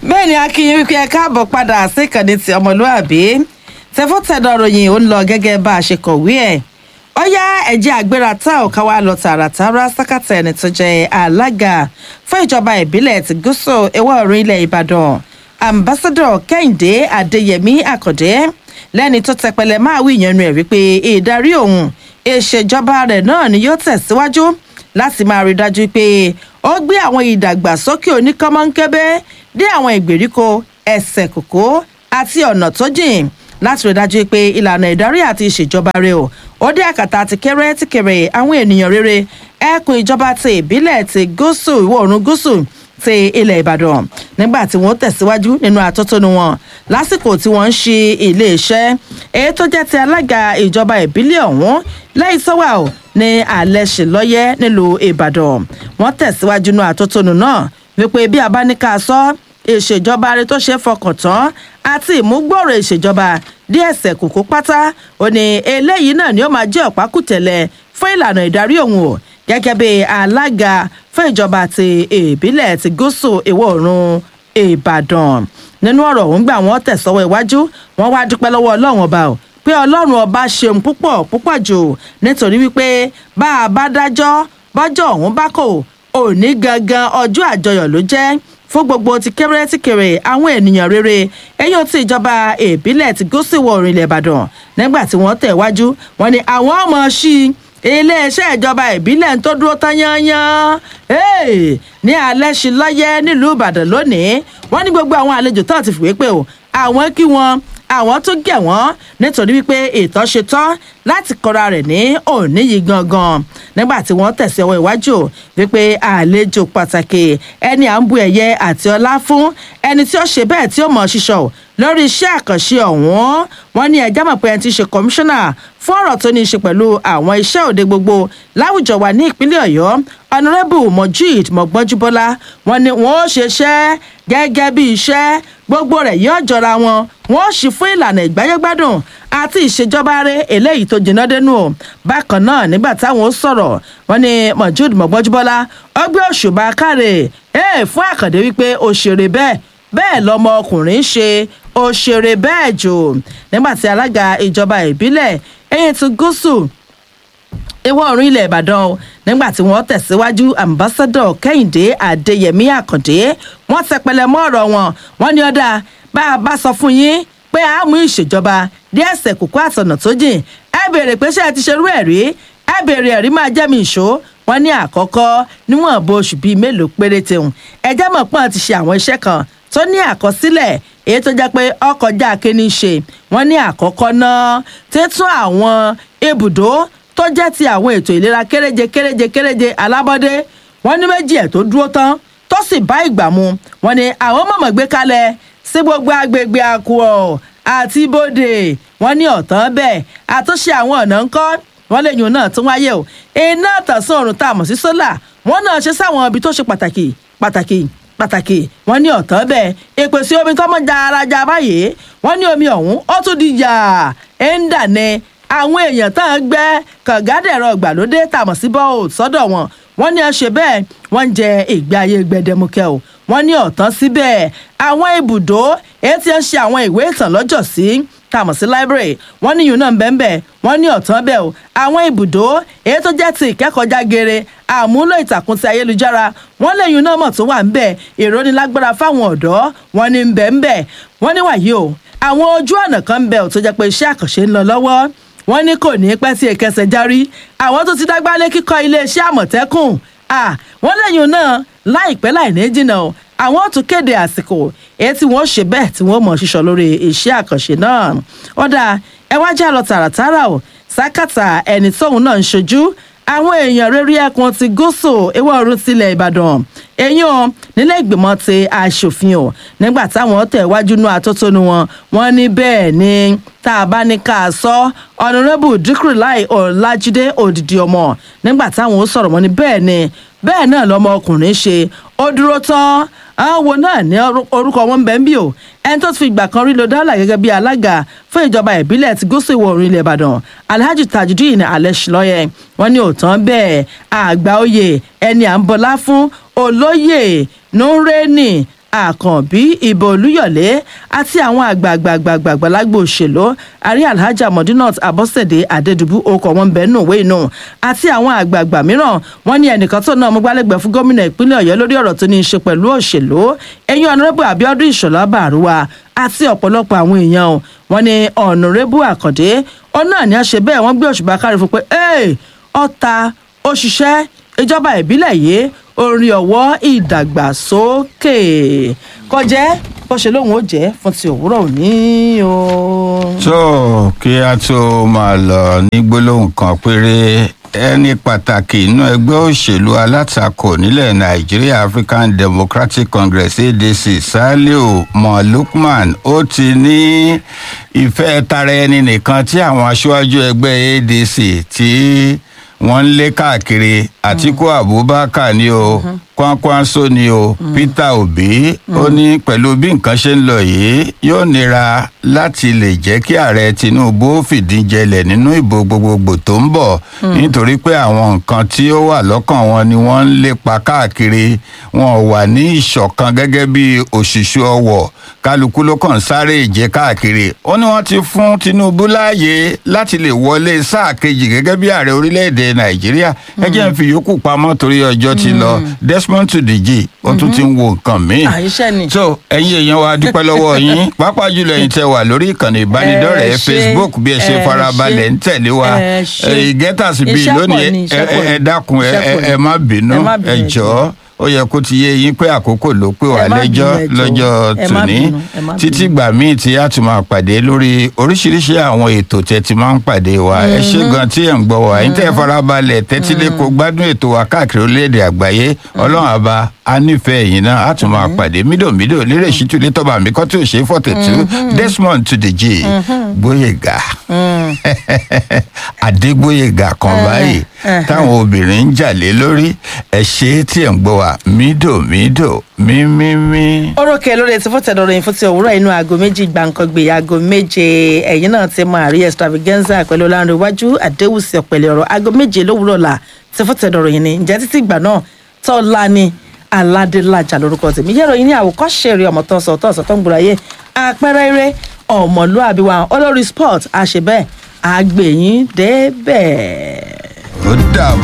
bẹ́ẹ̀ ni akínyìn wípé ẹ káàbọ̀ padà sí ìkànnì ti ọmọlúàbí tẹfọ́tẹ̀dọ̀ ròyìn ó ń lọ gẹ́gẹ́ bá a ṣe kọ̀wé ẹ̀ ó yá ẹ̀jẹ̀ àgbéra tá ò ká wá lọ tààràtàrà sákàtà ẹni tó jẹ́ alága fún ìjọba ìbílẹ̀ ti gúúsù ìwọ̀ oòrùn ilẹ̀ ìbàdàn ambassadọ kẹ́hìndé adéyẹmí àkàndé lẹ́ni tó tẹpẹlẹ máa wí ìyẹnu ẹ̀ wípé ìdarí òun ìṣèjọba rẹ̀ náà ni yóò tẹ̀síwájú láti máa rí dájú pé ó gbé àwọn ìdàgbàsókè oníkọ́mọ́ńkẹ́bẹ́ dé àwọn ìgbèríko ẹsẹ̀ kòkó àti ọ̀nà tó jìn láti rí dájú pé ìlànà ìdarí àti ìṣèjọba rẹ̀ o ó dé àkàtà ti kéré ti kéré àwọn ènìyàn rere ẹkùn ìjọba ti ìbílẹ̀ ti gúúsù ìwọ̀ oòrùn gúúsù ti ilẹ̀ ìbàdàn nígbà tí wọ́n tẹ̀síwájú nínú àtótónu wọn lásìkò tí wọ́n ń ṣe iléeṣẹ́ èyí tó jẹ́ ti alága ìjọba ìbílẹ̀ ọ̀hún lẹ́yìn sọ́wà ò ní alẹ́ ṣe lọ́yẹ́ nílùú ìbàdàn wọ́n tẹ̀síwájú nínú àtótónu náà wípé bí a bá ní ká sọ ìṣèjọba rẹ tó ṣe é fọkàn tán àti ìmúgbòòrò ìṣèjọba díẹ̀ ẹsẹ̀ kòkó pátá ò ní eléyìí náà ni ó máa jẹ́ ọ̀pákùtẹ̀lẹ̀ fún ìlànà ìdarí òun o gẹ́gẹ́ bí alága fún ìjọba ti ìbílẹ̀ ti gúúsù ìwọ̀ oòrùn ìbàdàn nínú ọ̀rọ̀ ọ̀hún gbà wọ́n tẹ̀sọ́wọ́ iwájú wọ́n wá dúpẹ́ lọ́wọ́ ọlọ́run ọba o pé ọlọ́run ọba ṣeun púpọ̀ púpọ̀ jù nítorí wípé bá a bá dájọ́ bọ́jọ́ ọ̀hún bá kò òní gangan ọjọ́ àjọyọ̀ ló jẹ́ fún gbogbo ti kéré ti kéré àwọn ènìyàn rere ẹ̀yìn tí ìjọba ìbílẹ̀ ti gúúsù ìwọ̀ oòrùn ilẹ̀ ìbàdàn nígbà tí wọ́n tẹ̀ wájú wọn ni àwọn ọmọ sí i iléeṣẹ́ ìjọba ìbílẹ̀ tó dúró tán yányán ní alẹ́ sí lọ́yẹ́ nílùú ìbàdàn lónìí wọ́n ní gbogbo àwọn àlejò tó ti fìwé pé o àwọn kí wọn àwọn tó gẹ̀ wọ́n nítorí wípé ìtọ́ ṣe tán láti kọra rẹ̀ ní òní yìí gangan nígbà tí wọ́n tẹ̀sí ọwọ́ iwájú wípé àlejò pàtàkì ẹni à ń bu ẹ̀yẹ àti ọlá fún ẹni tí ó ṣe bẹ́ẹ̀ tí ó mọ̀ ṣíṣọ́ lórí iṣẹ́ àkànṣe ọ̀hún wọ́n ní ẹjẹ́ mọ̀ pé ẹni tí í ṣe kọmíṣánná fún ọ̀rọ̀ tó ní í ṣe pẹ̀lú àwọn iṣẹ́ òde gbogbo láwùjọ wa ní ìpínlẹ̀ ọ̀yọ́ ọ̀nàrẹ́bù mojeed mọ̀gbọ́njúbọ́lá wọ́n ní wọ́n ó ṣeṣẹ́ gẹ́gẹ́ bí iṣẹ́ gbogbo rẹ̀ yóò jọra wọn wọ́n ó ṣì fún ìlànà ìgbáyégbádùn àti ìṣèjọba rẹ̀ eléyìí tó jiná dénú o bákan náà nígbà táwọn ó sọ̀rọ̀ wọ́n ní mojeed mọ̀gbọ́njúbọ́lá ó gbé òṣùbà káre ẹ̀ fún àkàndé wípé òṣèré bẹ́ẹ̀ bẹ́ẹ̀ lọmọ ọkùnrin ṣe òṣèré bẹ́ẹ̀ jù nígbà tí alága ìjọba ìbílẹ̀ ẹ̀yìn ti gúúsù ìwọ̀ oòrùn ilẹ̀ ìbàdàn o nígbà tí wọ́n tẹ̀síwájú ambassadọ̀ kẹ́hìndé adéyẹmí àkàndé wọ́n tẹpẹlẹ mọ́ ọ̀rọ̀ wọn wọ́n ní ọ̀dà bá a bá sọ fún yín pé a mú ìṣèjọba díẹ̀ ẹsẹ̀ kókó àtọ̀nà tó jìn ẹ béèrè pé ṣé ẹ ti ṣerú ẹ̀ rí ẹ béèrè ẹ̀rí máa jẹ́ mi ìṣó wọ́n ní àkọ́kọ́ níwọ̀n bó oṣù bíi mélòó péréte hùn ẹjẹ́ mọ̀ pọ́n ti ṣe àwọn iṣẹ́ kan tó ní àkọsílẹ̀ èyí tó jẹ́ pé ọkọjá kíní ṣe wọ́n ní àkọ́kọ́ náà títún àwọn ibùdó tó jẹ́ ti àwọn ètò ìlera kéréje kéréje kéréje alábọ́dé wọ́n ní méjì ẹ̀ tó dúró tán tó sì bá ìgbà mu wọ́n ní àwọn mọ̀mọ́ gbé kalẹ̀ sí gbogbo agbègbè àkùọ̀ àti ibodè wọ́n ní ọ̀tán bẹ́ẹ̀ àtúnṣe àwọn ọ̀nà ńkọ́ wọ́n lè yùn náà tún wáyé o iná tàṣán òrùn tá a mọ̀ sí sólà wọ́n náà ṣe sáwọn ibi tó ṣe pàtàkì pàtàkì pàtàkì wọ́n ní ọ̀tán bẹ́ẹ̀ ìpèsè omi tó mọ́ jaraja báyìí wọ́n ní omi ọ̀hún ó tún di yà ẹ̀ ń dà ní àwọn èèyàn tá à ń gbẹ́ kàngádẹ̀rọ ìgbàlódé tàmọ̀ sí bọ́ọ̀ sọ́dọ̀ wọn wọ́n ní ọṣẹ bẹ́ẹ̀ wọ́n ń jẹ ìgbé ayé gbẹdẹmukẹ́ o wọ́n ní ọ̀tán síbẹ̀ àwọn ibùdó èyí tí ń ṣe àwọn ìwé ìtàn lọ́jọ́ sí tàmọ̀ sí library wọ́n ní yìí náà ń bẹ́ẹ̀ bẹ́ẹ̀ wọ́n ní ọ̀tán bẹ́ẹ̀ o àwọn ibùdó èyí tó jẹ́ ti ìkẹ́kọ̀ọ́já geere àmúlò ìtàkùn ti ayélujára wọ́n lẹ́yìn náà mọ̀ tó wà ń bẹ̀ ìrónilágbára fáwọn ọ̀dọ́ wọ́n ní ń bẹ̀ ń bẹ̀ wọ́n ní wàyí o àwọn ojú ọ̀nà kan ń bẹ̀ ò tó jẹ́ pé iṣẹ́ àkànṣe ń lọ lọ́wọ́ wọ́n ní kò ní pẹ́ sí ìkẹsẹ̀ járí àwọn tó ti dágbálé kíkọ́ iléeṣẹ́ àmọ̀tẹ́kùn wọ́n lẹ́yìn náà láìpẹ́ láì ní jìnnà o àwọn tún kéde àsìkò èyí tí wọ́n ṣe bẹ́ẹ̀ tí wọ́n mọ̀ ṣíṣọ lórí iṣẹ́ àkànṣe náà ọ̀dà ẹ wá já lọ tààràtàrà o sákàtà ẹni tóun náà ń ṣojú àwọn èèyàn rere ẹkùn ti gúúsù ìwọ̀ oòrùn tilẹ̀ ìbàdàn èyàn o nílé ìgbìmọ̀ ti aṣòfin o nígbà táwọn tẹ̀ wájú nú atótónu wọn wọn ní bẹ́ẹ̀ ni tá a bá ní ká a sọ ọ̀nàrẹ́bù díkùrìláì ọ̀làjídé òdìdí ọmọ nígbà táwọn ó sọ̀rọ̀ wọn ní bẹ́ẹ̀ ni bẹ́ẹ̀ náà lọmọ ọkùnrin ṣe ó dúró tán àwọn wo náà ní orúkọ wọn bẹ́ẹ̀ bí o ẹni tó ti fi ìgbà kan rí lo dọ́là gẹ́gẹ́ bí alága fún ìjọba ìbílẹ̀ ti gúúsù ìwọ̀ oòrùn ilẹ̀ ìbàdàn alhaji tajudeen alẹ́sìlọ́yẹ wọn ní òótọ́ bẹ́ẹ̀ àgbà oyè ẹni à ń bọlá fún olóyè nureni àkànbí ìbò olúyọ̀lé àti àwọn àgbààgbààgbààgbà lágbo òṣèlú àrí alhaja modinat abọ́sẹ̀dé adédùbú okọ̀ wọn bẹ́ẹ̀ nù wé inú àti àwọn àgbààgbà mìíràn wọn ní ẹnìkan tó náà mọ́gbálẹ́gbẹ̀ẹ́ fún gómìnà ìpínlẹ̀ ọ̀yọ́ lórí ọ̀rọ̀ tó ní í ṣe pẹ̀lú òṣèlú ẹ̀yìn ọ̀nàrẹ́bù abiodun ìṣọ̀lá bàrúwà àti ọ̀pọ̀lọpọ̀ àwọn èèyàn wọn ní ọ̀nàrẹ́bù àkàndé ọ̀nà ni a ṣe bẹ́ẹ̀ wọ́n gbé òṣùbà kárí fún pé ọ̀ta òṣìṣẹ́ ìjọba ìbílẹ̀ yìí orin ọ̀wọ́ ìdàgbàsókè kọjẹ́ bó ṣe lóun ó jẹ́ fún ti òwúrọ̀ òní o. tó kí a tó máa lọ ní gbólóhùn kan péré ẹni pàtàkì inú ẹgbẹ́ òṣèlú alátakò nílẹ̀ nàìjíríà african democratic congress adc saliu mo lukman ó ti ní ìfẹ́ tara ẹni nìkan tí àwọn aṣáájú ẹgbẹ́ adc tí wọ́n ń lé káàkiri àtiku abubakar ni o kwankwanso ni o peter obi ó ní pẹ̀lú bí nǹkan ṣe ń lọ yìí yóò nira láti lè jẹ́ kí ààrẹ tinubu fìdí jẹlẹ̀ nínú ìbò gbogbogbò tó ń bọ̀ nítorí pé àwọn nǹkan tí ó wà lọ́kàn wọn ni wọ́n ń lépa káàkiri wọn ò wà ní ìṣọ̀kan gẹ́gẹ́ bí òṣìṣú ọwọ̀ kálukú ló kàn sáré ìje káàkiri ó ní wọ́n ti fún tinubu láàyè láti lè wọlé sáà kejì gẹ́gẹ́ bí ààrẹ orílẹ̀-èdè nàìjíríà ẹ jẹ́ ń fi yòókù pamọ́ torí ọjọ́ ti lọ desmond tudeji ó tún ti ń wo nǹkan míì àyíṣẹ́ ni. so ẹ̀yin èèyàn wa dúpẹ́ lọ́wọ́ yín pàápàá jùlọ ẹ̀yin tẹ́ wà lórí ìkànnì ìbánidọ́rẹ̀ẹ́ Ẹ ṣé, facebook bí ẹ ṣe ẹ farabalẹ̀ ṣé, ń tẹ̀lé wa ẹ ṣé. ìgẹ́tàsí bíi Iṣẹ́ pọ̀ lónìí ni, ẹ iṣẹ́ pọ̀ ẹ- ẹ ni. dákun ẹ Iṣẹ́ pọ̀ ẹ- ni. ẹ má bínú Ẹ má ẹ bínú, ẹ jọ̀ọ́ ó yẹ kó ti yé yín pé àkókò ló pè wá Ẹ má lẹ́jọ́ bínú, ẹ jọ̀ọ́. lọ́jọ́ Ẹ má tòní bínú, ẹ má títí bínú. gbà míì tí a tún máa pàdé lórí oríṣiríṣi àwọn ètò tẹ́ ti máa ń pàdé wa ẹ ṣé gan tí ẹ̀ ń gbọ́ wa ẹ̀yin tẹ́ ẹ farabalẹ̀ tẹ́tí lé kó gbádùn ètò wa káàkiri orílẹ̀-èdè àgbáyé ọlọ́run àbá a nífẹ̀ẹ́ yìí náà a tún máa pàdé mídòmídò lérè ṣítú létọ́ba mi kọ́ tí ò ṣe é fọ̀tẹ̀tù desmond tudeji gbóyèga adégbóyèga kan báyìí táwọn obìnrin ń jà lé lórí ẹ ṣe é tí ẹ̀ ń gbọ́ wa mídòmídò mímímí. orókè lórí etí fún tẹ̀dọ̀rọ̀ yìí fún ti òwúrọ̀ inú aago méjì gbàǹkangbè aago méje ẹ̀yìn náà ti mọ àrí extravaganza pẹ̀lú ọlọ́run iwájú àdéhùsì ọ̀pẹ̀lẹ̀ ọ̀rọ̀ aago méje lówùúrọ̀ là ti fún tẹ̀dọ̀rọ̀ yìí ni ǹjẹ́ títí ìgbà náà tọ́lá ni aládélájà lórúkọ tèmi yẹ́rọ yìí ní àwòkọ́ṣe eré ọmọ tó ń sọ tó ń sọ tó ń gbúra yé àpẹẹrẹ eré ọmọlúàbí wa olórí sport àṣebẹ́ àgbẹ̀yìn débẹ̀. ó dàbọ̀.